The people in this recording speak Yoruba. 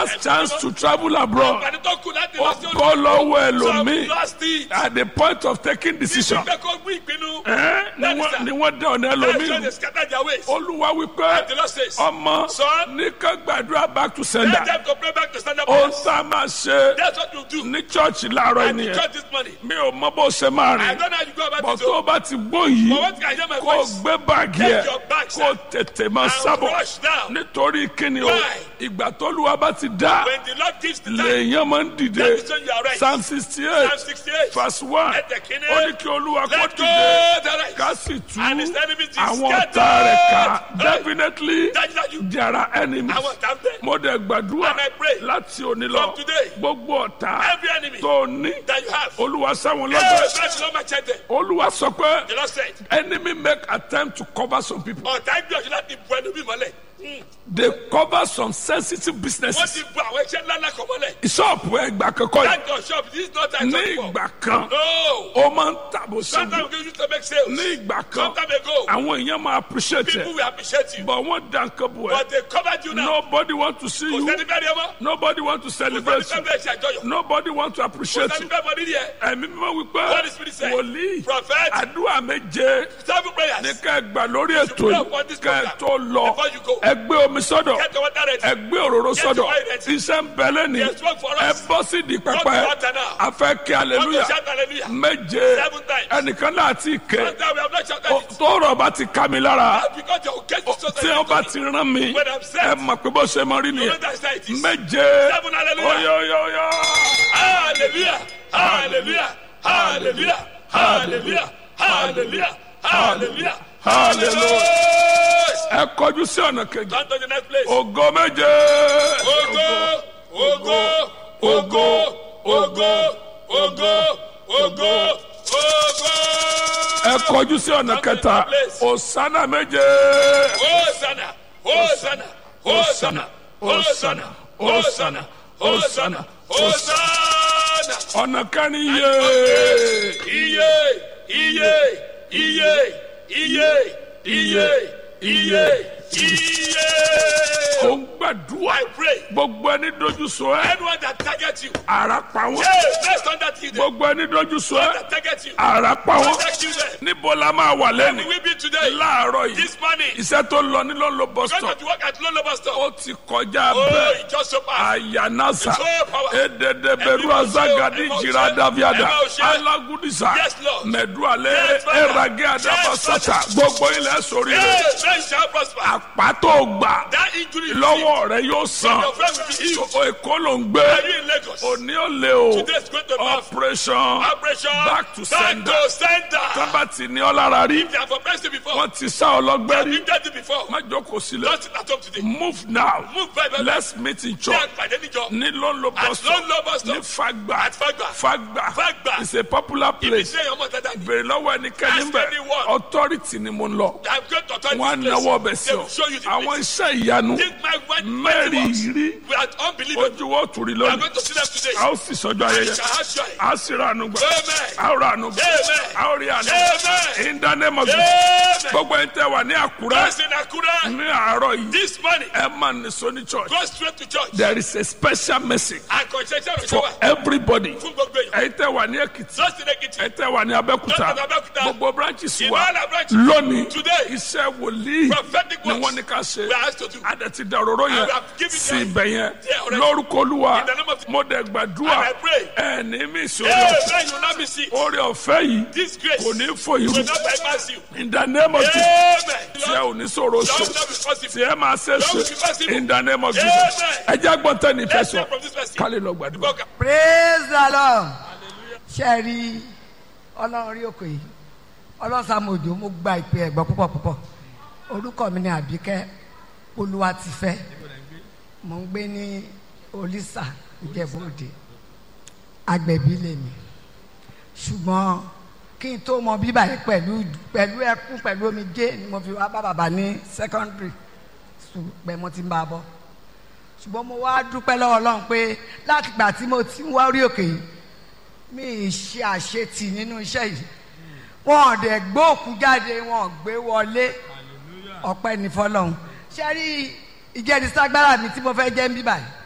last chance to travel abroad àǹfààní tó kù láti ó lọ sí bọ́ lọ́wọ́ some ẹlòmíì lost it. at the point of taking decision ìgbẹ́ kó gbé ìpinnu. ẹ́ ni wọ́n- ni wọ́n dẹ̀ ọ̀nà That's why ẹlòmíì they scatter their ways. olúwa wípé The Lord says, ọmọ Son, ní ká gbàdúrà back to let sender them to pray back to stand up. ohun tá a máa ṣe That's what you do. ní chọ́ọ̀chì láàárọ̀ And you ènìyàn church this morning. mi ò mọ bó ṣe máa I rìn don't know how you go about bọ̀ it. tó o so- bá ti gbó yìí But what can I hear my kó o voice? gbé báàgì Take ẹ your bag, kó o sir. tètè máa And sábọ̀ rush down. nítorí kíni o Why? ìgbà tó lùwà bá ti dá When the Lord gives the time, lèèyàn máa ń dìde that is when you are right. psalm sixty Psalm eight 68. verse one Let the king ó ní kí olúwa kó Let go dìde the right. ká sì tú And his enemies is àwọn scattered. ọ̀tá rẹ̀ ká Hey. definitely Dájúdájú. there are enemies Àwọn ọ̀tá ń bẹ. mo dẹ̀ gbàdúrà And I pray láti òní lọ from today, gbogbo ọ̀tá Every enemy tó ní that you have. olúwa sáwọn Hey, lọ́gbẹ̀ẹ́ that's not my check there. olúwa sọ pé The Lord said, enemy make attempt to cover some people ọ̀tá gbìyànjú láti bu ẹnu bí mọ́lẹ̀. they cover some sensitive Wọ́n businesses ti bu àwọn iṣẹ́ ńlá ńlá kan mọ́lẹ̀. ṣọ́ọ̀pù ẹgbà kankan yìí That your shop, this is not time ní to ìgbà kan No. ó máa ń tàbó síbi Sometimes we used to make sales. ní ìgbà kan Some time ago, àwọn èèyàn máa appreciate people ẹ will appreciate you. but wọ́n dá nǹkan bò ẹ́ But they covered you now. nobody want to see Kò you sẹ́ni fẹ́ rí ẹ mọ́. nobody want to Kò sẹ́ni celebrate fẹ́ you bẹ́ẹ̀ ṣe àjọyọ̀. nobody want to Kò appreciate sẹ́ni you fẹ́ mọ rírì ẹ. ẹ̀mí mímọ́ wípé What the Spirit said. wòlíì Prophet, àdúrà méje seven prayers. ní ká ẹ gbà lórí ètò pray yìí upon this ká ẹ program tó lọ before you go. ẹ gbé omi sọ́dọ̀ Get your water ready. ẹ gbé òróró Get sọ́dọ̀ your oil ready. iṣẹ́ ń bẹ lẹ́ni There's work for ẹ us. bọ́ sí di Come pẹpẹ to altar now. a fẹ́ kí Want to hallelujah shout hallelujah. méje Seven times. ẹnìkan náà ti ké Sometimes we have not shouted it. tọrọ bá ti ká mi lára Because your case is so tí wọn bá ti rán mi When I'm set. ẹ mọ̀ pé bó ṣe mọ rí You know nìyẹn that's how it is. méje Seven hallelujah. oyoyoyo Hallelujah. Hallelujah. Hallelujah. Hallelujah. Hallelujah. Hallelujah. Hallelujah. ẹ kọjú sí ọ̀nà kejì Turn to the next place. ògo méje Ogo, ogo, ogo, ogo, ogo, ogo, ogo. ẹ kọjú sí ọ̀nà kẹta òsánà méje Hosanna, Hosanna, Hosanna, Hosanna, Hosanna, Hosanna, Hosanna. ọ̀nà kẹrin yé Iye, iye, iye, iye, iye, iye, iye. ó ń gbàdúrà I pray. gbogbo ẹni dojú sọ ẹ Anyone that targets you, ara pa wọn hey, let's turn that to them. gbogbo ẹni dojú sọ ẹ That targets you, ara pa wọn protect you them. níbo la máa wà We lẹ́nu will be today, láàárọ̀ yìí this morning. iṣẹ́ tó lọ ní lọ́nlọ́ bus Going stop to work at Lolo Bus Stop. ó ti kọjá Oh, bẹ́ẹ̀ it just so fast. ayanasa So powerful. ededeberu Ẹ̀mí azagadi ọ̀ṣẹ́, jira daviada ẹ̀mí ọ̀ṣẹ́. alagudisa Yes, Lord. mẹdualẹ Yes, Father. erage adabasata gbogbo ilẹ̀ sórí Hey, rẹ̀ men shall prosper. àpàtó gbà That injury you lọ́wọ́ rẹ̀ yóò san Your friend will be healed. So, èkó ló ń gbé Are you in Lagos? òní ò lè o Today is going to be operation operation back to back sender to sender. tábàtì ní ọlára rí They have oppressed you before. wọ́n ti sá ọlọ́gbẹ́ rí You've done it before. má jókòó sílẹ̀ Don't sit at home today. move now Move very, very let's meet in Ṣé church àgbàdé níjọ? ní lọ́nlọ́ At bus stop Lolo Bus ní Stop. fagba At Fagba. fagba Fagba. it's a popular Ibi place tí èèyàn mọ̀ dáadáa ni. bèrè lọ́wọ́ ẹnikẹ́ni Ask bẹ̀ anyone. authority ni mo ń lọ I'm going to turn wọn á this place. náwó ọbẹ̀ sí They ọ will show you the àwọn place. iṣẹ́ ìyanu Think my wife mẹ́rin rí We are unbelievable. ojú wo tùrí We are lónìí going to see them today. a ó sì sọjọ́ ayẹyẹ Shall have joy. a sì ra àánú gbà Amen. a ó ra àánú gbà Amen. a ó rí àánú Amen. in the name of Jesus Amen. gbogbo ẹni tẹ́ wà ní àkúrẹ́ First in Akura, ní àárọ̀ yìí this morning, ẹ máa nìṣó ní church go straight to church. there is a special message And concession of for shower. everybody Fún gbogbo èèyàn. ẹ̀yin tẹ́ wà ní èkìtì Just in Ekiti. ẹ tẹ́ wà ní abẹ́kúta Just in Abẹ́òkúta. gbogbo branches In wa all our branches. lónìí Today. iṣẹ́ wòlíì Prophetic ni works. wọ́n ní ká ṣe We are asked to do. adẹ̀tí dàróró yẹn And we have given sí them- ibẹ̀ yẹn Yeah, already. lórúkọ olúwa In the name of- mo dẹ̀ gbàdúrà And I pray. ẹ̀ ní mí ìṣòro Amen. You will not miss it. orí ọ̀fẹ́ yìí This grace kò ní fò yìí will not bypass you. in the name of Jesus Amen. tí ẹ ò ní sọ̀rọ̀ Lord ṣe will not be possible. tí ẹ máa ṣe Lord will be ṣe possible. in the name of Jesus Amen. ẹ jẹ́ gbọ́ntẹ́ ní Let's ìfẹsọ̀ hear from this person. kálí lọ gbàdúrà. Go- praise the lord ṣe rí ọlọ́run rí òkè yìí ọlọ́run sàmójó mo gba ìpè ẹ̀gbọ́n púpọ̀ púpọ̀ orúkọ mi ni àbíkẹ́ olúwatifẹ́ mo ń gbé ní olísà ìjẹ̀bú-òde agbẹ̀bí lèmi ṣùgbọ́n kí n tó mọ bíbá yìí pẹ̀lú pẹ̀lú ẹkún pẹ̀lú omijé ni mo fi wá bá bàbá ní secondary school pẹ̀ mo ti ń bá a bọ̀ ṣùgbọ́n mo wá dúpẹ́ lọ́wọ́ ọlọ́run pé láti ìgbà tí mo ti ń wá orí òkè yìí mi ì ṣe àṣetì nínú iṣẹ́ yìí wọn ò dẹ̀ gbé òkú jáde wọn ò gbé wọlé ọpẹ́ ní fọlọ́run ṣe rí ìjẹ́rìísí agbára mi tí mo fẹ́ jẹ́ ń bí báyìí